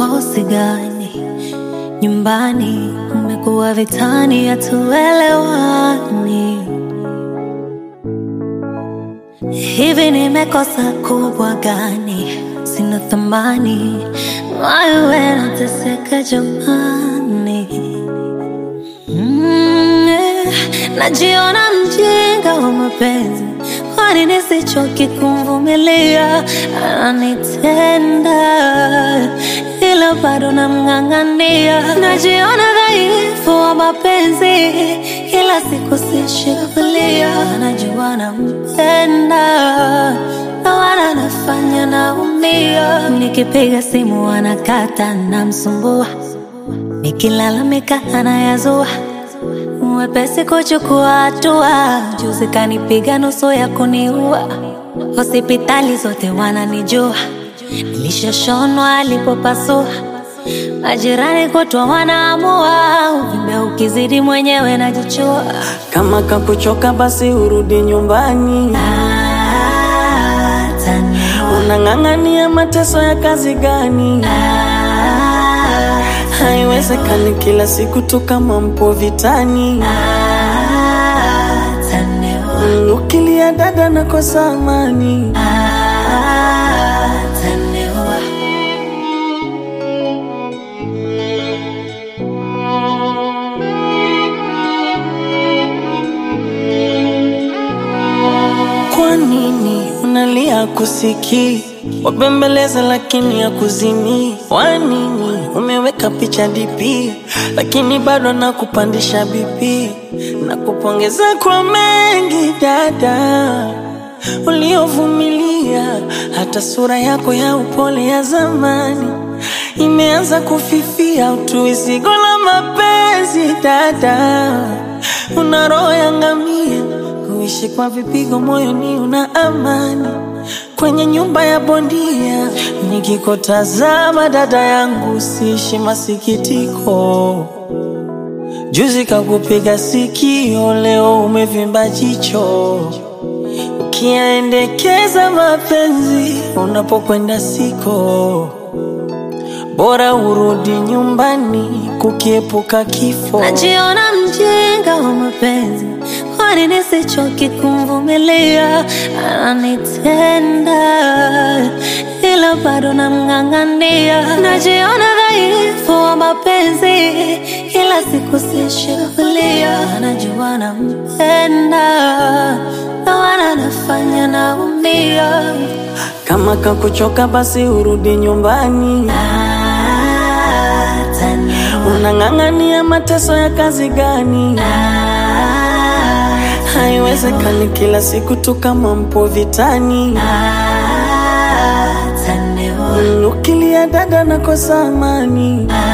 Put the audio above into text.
mikosi gani? Nyumbani kumekuwa vitani, hatuelewani. Hivi nimekosa kubwa gani? Sina thamani, wewe nateseka jamani. Mm, eh, najiona mjinga wa mapenzi, kwani nisichoki kumvumilia? Ananitenda ila bado namng'ang'ania. Najiona dhaifu wa mapenzi, kila siku sishikilia. Najua nampenda na wala nafanya naumia. Nikipiga simu anakata, namsumbua Nikilalamika anayazua, mwepesi kuchukua hatua. Juzi kanipiga nusu ya kuniua, hospitali zote wananijua, nilishoshonwa alipopasua. Majirani kutwa wanaamua, uvimbe ukizidi mwenyewe najichua. Kama kakuchoka basi urudi nyumbani. Ataniua, Unang'ang'ania mateso ya kazi gani? Haiwezekani kila siku tu kama mpo vitani. ataniua, Mm, Ukilia dada nakosa amani. ataniua. Kwa nini unalia kusikii? Wabembeleza lakini ya kuzimii. Kwa nini umeweka picha DP lakini bado nakupandisha BP? Nakupongeza kwa mengi dada uliovumilia, hata sura yako ya upole ya zamani imeanza kufifia. Utuisigo la mapenzi dada, una roho ya ngamia kuishi kwa vipigo moyoni, una amani kwenye nyumba ya bondia. Nikikutazama dada yangu, siishi masikitiko. Juzi kakupiga sikio, leo umevimba jicho. Ukiendekeza mapenzi unapokwenda siko, bora urudi nyumbani kukiepuka kifo. Najiona mjinga wa mapenzi, kwani nisichoki kumvumilia? Ananitenda ila bado namng'ang'ania. Najiona dhaifu wa mapenzi, kila siku sishikilia. Najua nampenda na wala nafanya naumia. Kama kakuchoka basi urudi nyumbani. Ataniua, Unang'ang'ania mateso ya kazi gani? Haiwezekani kila siku tu kama mpo vitani. ataniua, Mm, Ukilia dada nakosa amani.